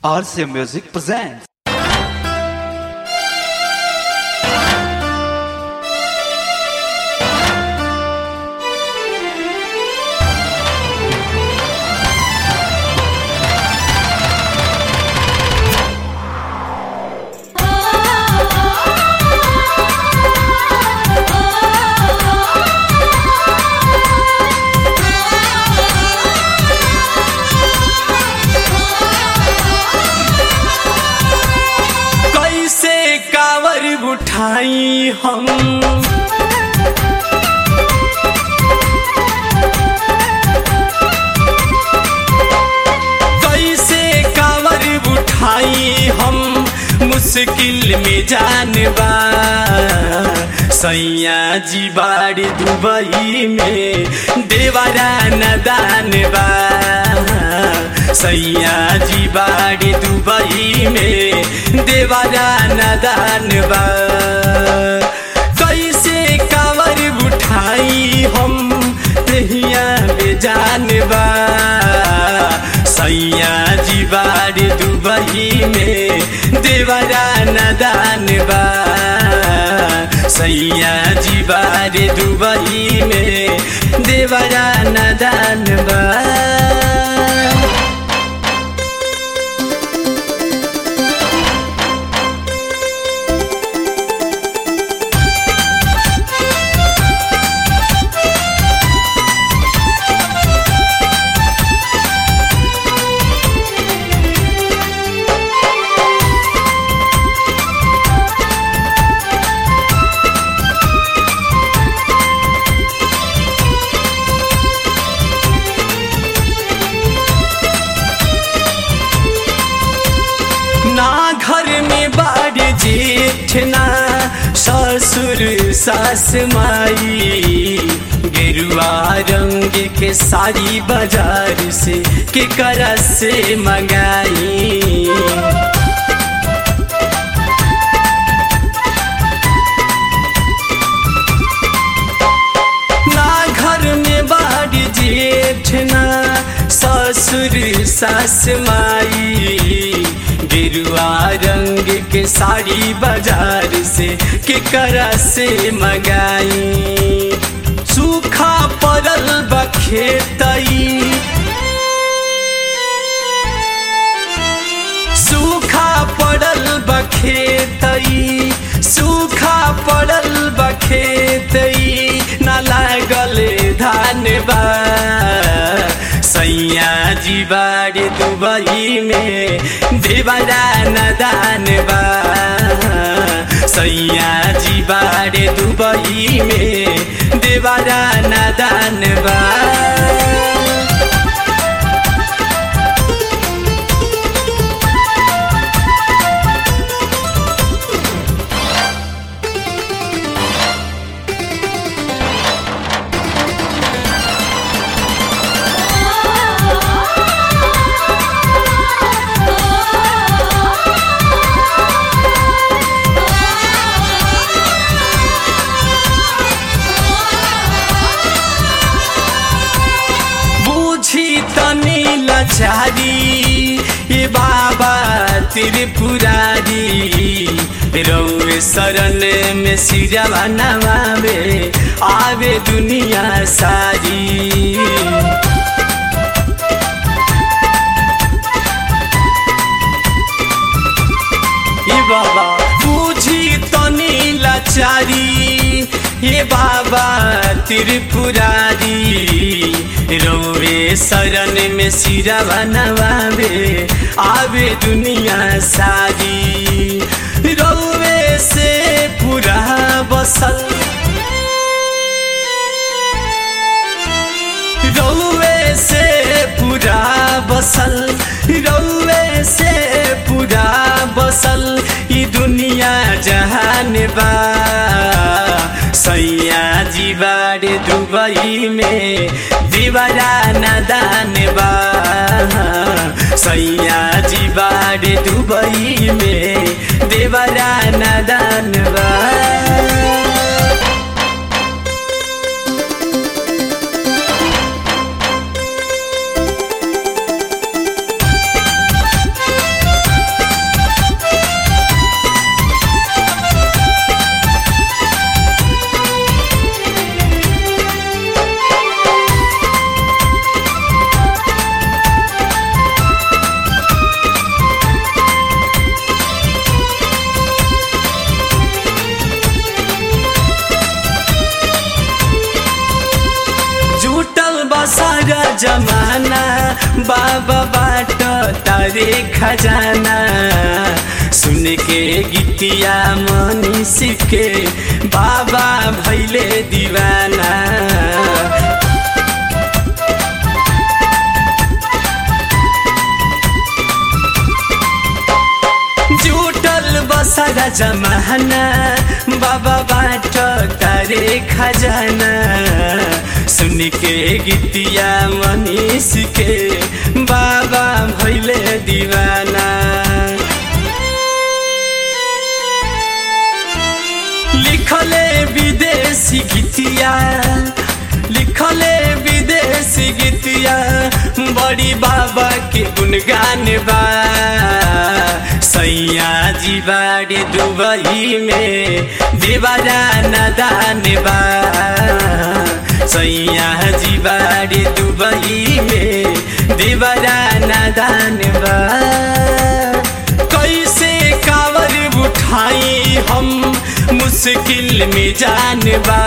RCA Music presents. कैसे कावर उठाई हम कैसे कावर उठाई हम मुश्किल में जानबा सैया जी बाड़ी दुबई में देवरा नदान बा सैया जी बाड़ी दुबई में देवरा नदान बा कैसे कावर उठाई हम तहिया बेजान बा सैया जी बाड़ी दुबई में देवरा नदान बा सैया जी बाड़ी दुबई में देवरा नदान बा ना घर में बाढ़ जेठ ना ससुर सास माई गेरुआ रंग के साड़ी बाजार से के करा से मंगाई ना घर में बाढ़ जेठ ना ससुर सास माई गिरुआ रंग के साड़ी बाजार से के करा से मंगाई सूखा पड़ल बखेतई सूखा पड़ल बखेतई सूखा पड़ल बखेतई न लागल धान बा सैया जी बाड़ी दुबई में देवरा नदान बा सैया जी बाड़ी दुबई में देवरा नदान बा बुझी तनी लचारी ए बाबा त्रिपुरारी रौवे शरण में सिरवा नवावे आवे दुनिया सारी ए बाबा बुझी तनी लाचारी हे बाबा त्रिपुरारी रोवे शरण में सिरवा नवावे आवे दुनिया सारी रोवे से पूरा बसल रौवे से पूरा बसल रौवे से पूरा बसल ई दुनिया जहान बा सैया जी बाड़े दुबई में दीवारा नदान बा सैया जी बाड़े दुबई में देवरा नदान बा जमाना बाबा बाट तारे खजाना सुन के गीतिया मनीष के बाबा भैले दीवाना जुटल बसरा जमाना बाबा बाट तारे खजाना सुन के गीतिया मनीष के बाबा भैले दीवाना लिखले विदेशी गीतिया लिखले विदेशी गीतिया बड़ी बाबा के गुणगान बा सैया जी बाड़े दुबई में देवारा नदान बा सैया जी बाड़े दुबई में देवारा नदान बा कैसे कावर उठाई हम मुश्किल में जानबा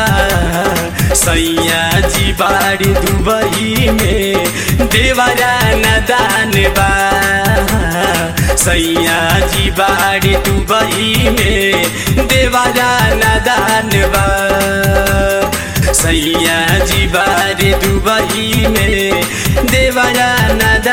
सैया जी बाड़ी दुबई में देवरा नदान बा सैया जी बाड़ी दुबई में देवरा नदान बा सैया जी बाड़ी दुबई में देवरा नदान